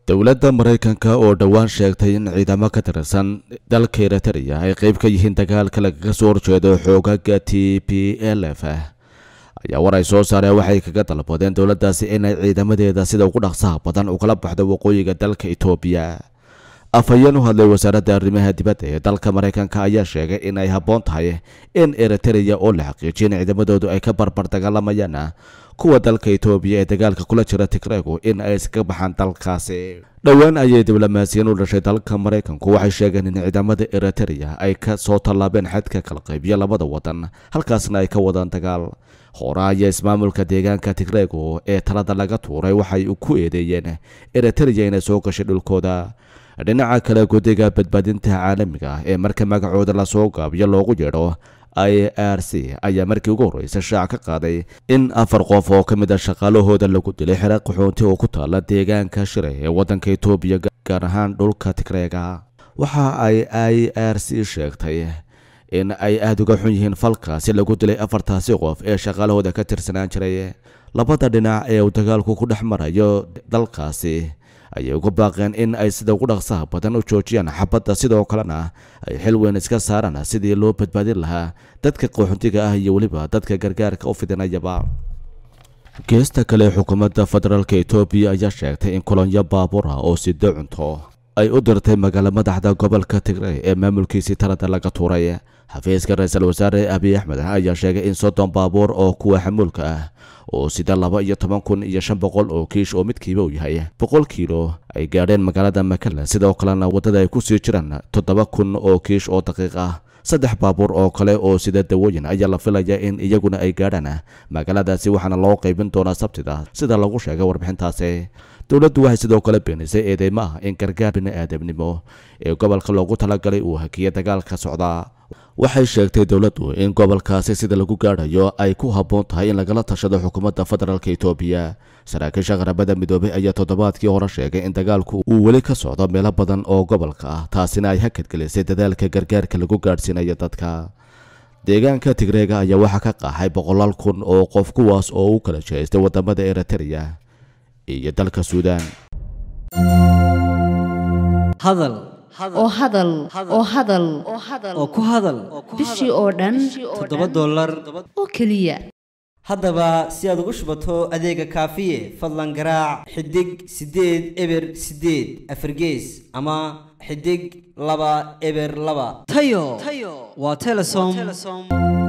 dowladda maraykanka oo dhowaan sheegtay in ciidamo ka tirsan dalka eritrea ay qeyb ka yihiin dagaalka lagaga soo horjeedo xoogaga t p l f ayaa war ay soo saareen waxay kaga dalbadeen dowladdaasi inay ciidamadeeda sida ugu dhaqsaha badan ugala baxdo waqooyiga dalka etoobiya afhayeen u hadlay wasaaradda arrimaha dibadda ee dalka maraykanka ayaa sheegay in ay habboon tahay in eritrea oo la xaqiijiyo in ciidamadoodu ay ka barbar dagaalamayaan kuwa dalka etoobiya ee dagaalka kula jira tigreegu in ay iskaga baxaan dalkaasi dhowaan ayay diblomaasiyiin u dhashay dalka maraykanku waxay sheegeen in ciidamada eritrea ay ka soo tallaabeen xadka kala qaybiya labada wadan halkaasna ay ka wadaan dagaal hore ayaa ismaamulka deegaanka tigreegu ee talada laga tuuray waxay ku eedeeyeen eritrea inay soo gashay dhulkooda dhinaca kale guddiga badbaadinta caalamiga ah ee marka magacooda lasoo gaabiyo loogu yeedho i r c ayaa markii ugu horreysay shaac ka qaaday in afar qof oo ka mid a shaqaalahooda lagu dilay xera qaxoonti oo ku taala deegaanka shire ee waddanka etoobiya gaar ahaan dhulka tigreega waxa ay i r c sheegtay in ay aada uga xun yihiin falkaasi lagu dilay afartaasi qof ee shaqaalahooda ka tirsanaan jiray labada dhinac ee uu dagaalku ku dhex marayo dalkaasi ayay ugu baaqeen in ay sida ugu dhaqsaha badan u joojiyaan xabadda sidoo kalena ay xil weyn iska saaraan sidii loo badbaadin lahaa dadka qaxoontiga ah iyo weliba dadka gargaarka u fidinayaba geesta kale xukuumadda federaalk etoobiya ayaa sheegtay in kolonyo baabuur ah oo sido cunto ay u dirtay magaalo madaxda gobolka tigrey ee maamulkiisii talada laga tuuray xafiiska ra-iisul wasaare abiy axmed ayaa sheegay in soddon baabuur oo kuwa xamuulka ah oo sida laba iyo toban kun iyo shan boqol oo kiish oo midkiiba uu yahay boqol kiilo ay gaadheen magaalada makala sidoo kalena waddada ay ku sii jiraan toddoba kun oo kiish oo daqiiq ah saddex baabuur oo kale oo sida dawooyin ayaa la filaya in iyaguna ay gaadhaan magaaladaasi waxaana loo qaybin doonaa sabtida sida lagu sheegay warbixintaasi dowladdu waxay sidoo kale beenisay eedeymo ah in gargaar bini-aadamnimo ee gobolka loogu talagalay uu hakiya dagaalka socdaa waxay sheegtay dowladdu in gobolkaasi sida lagu gaadhayo ay ku habboon tahay in lagala tashado xukuumadda federaalk etoobiya saraakiisha qaramada midoobay ayaa toddobaadkii hore sheegay in dagaalku uu weli ka socdo meelo badan oo gobolka ah taasina ay hakadgelisay dadaalka gargaarka lagu gaadhsiinayo dadka deegaanka tigreega ayaa waxaa ka qaaxay boqolaal kun oo qof kuwaas oo u kala jeestay wadamada eritrea iyo dalka suudaan hadal oo hadal oo hadal oo ku hadal bishii oo dhan toddoba dollar oo keliya haddaba si aad ugu shubato adeega kaafiye fadlan garaac xidig siddeed eber siddeed afargees ama xidig laba eber laba tayo waa telesom